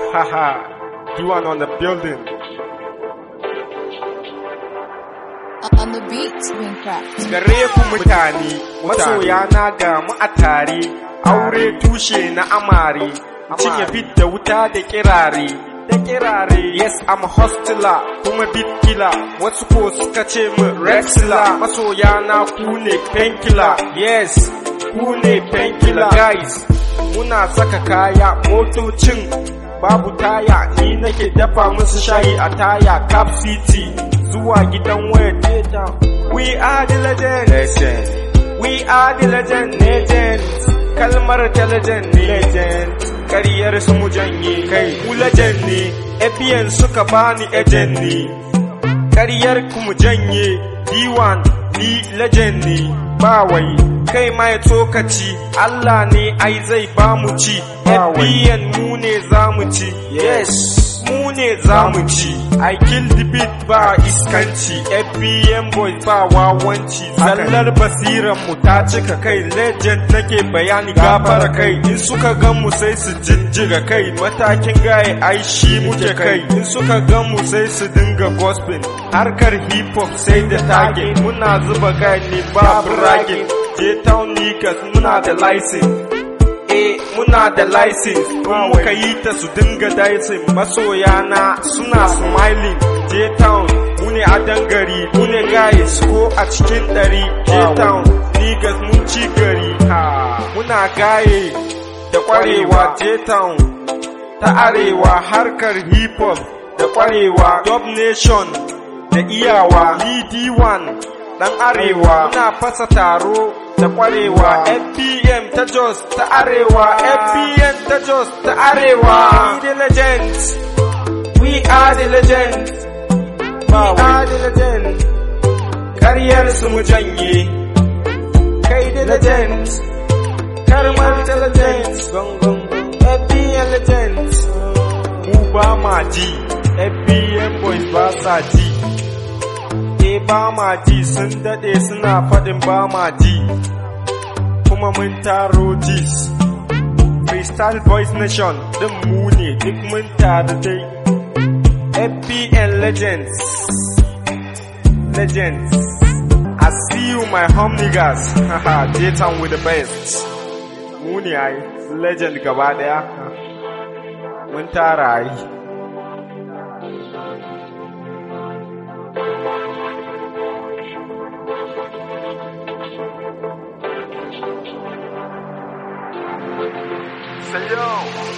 haha. Do one on the building. On the beat, Wingcraft. Gare ku mutane, masoya na ga mu a tare, aure tushe na amare, cinye bit da wuta da kirare. Da kirare, yes I'm a hustler, kuma bit killer, wasu ko suka ce min wrestler, masoya na ku ne painkiller, yes, ku ne painkiller guys. Muna saka kaya motocin babu taya ni nake dafa musu shayi a taya cap city zuwa gidan waya data we are the legend legend we are the legend legend kalmar ta legend ne legend kariyar su mu janye kai mu legend ne ABN suka bani agent ne kariyar ku mu janye D1 ni legend ne ba wai kai ma ya tsokaci Allah ne ai zai ba mu ci FBN mu ne za mu ci yes mu ne za mu ci I kill the beat ba iskanci FBN boy ba wawanci zallar basiran mu ta cika kai legend nake bayani gafara kai in suka gan mu sai su jijjiga kai matakin gaye ai shi muke kai in suka gan mu sai su dinga gospel harkar hip hop sai da target muna zuba gai ne ba bragging J-Town niggas muna da license Eh muna da license muka yi ta su dinga dicing masoya na suna smiling J-Town mu ne a dangari mu ne guys ko a cikin ɗari J-Town niggas mun ci gari ha muna gaye da kwarewa J-Town ta arewa harkar hip hop da kwarewa Dub Nation da iyawa D1 dan arewa muna fasa taro da kwarewa FBM ta Jos ta arewa FBM ta Jos ta arewa we the legends we are the legends we are the legends karyar su mu janye kai the legends karmar ta legends gongon FBM legends mu ba ma ji FBM boys ba sa ji eh ba ma ji sun dade suna faɗin ba ma ji kuma mun taro jis freestyle boys nation din mu ne duk mun taru dai fpn legends legends i see you my home niggas haha J-Town with the best mu ne ai legend gaba daya mun tara ai Say yo.